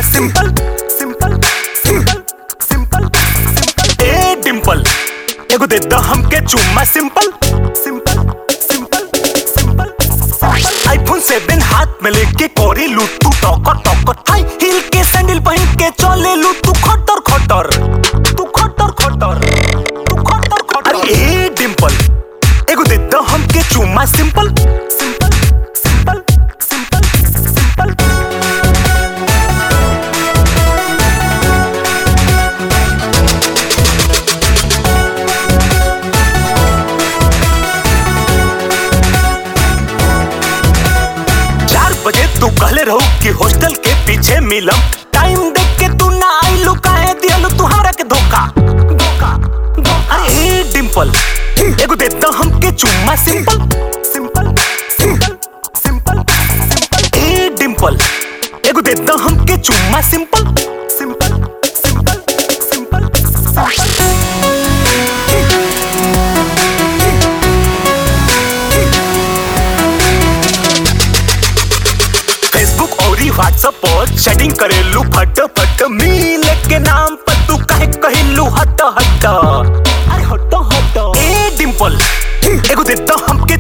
simple simple simple simple simple ए डिंपल एगो दे दो हमके चुम्मा simple simple simple simple iPhone seven हाथ में लेके कोरी लू तू टॉकर टॉकर हाई हील के सैंडल पहन के चले लू तू खटर खटर तू खटर खटर तू खटर खटर अरे ए डिंपल एगो दे दो हमके चुम्मा simple simple simple simple simple चार बजे तू कहले रहू कि हॉस्टल के पीछे मिलम टाइम देख के तू ना आइलू काहे दियलू तुहारा के धोखा धोखा धोखा अरे ए डिंपल एगो दे दो हमके चुम्मा simple simple simple simple simple ए डिंपल एगो दे दो हमके चुम्मा simple simple simple simple simple Facebook और व्हाट्सएप पर चैटिंग करेलू फट फट मिल के नाम पर तू काहे कहिलू हट हट अरे हट हट ए डिंपल एगो दे दो हमके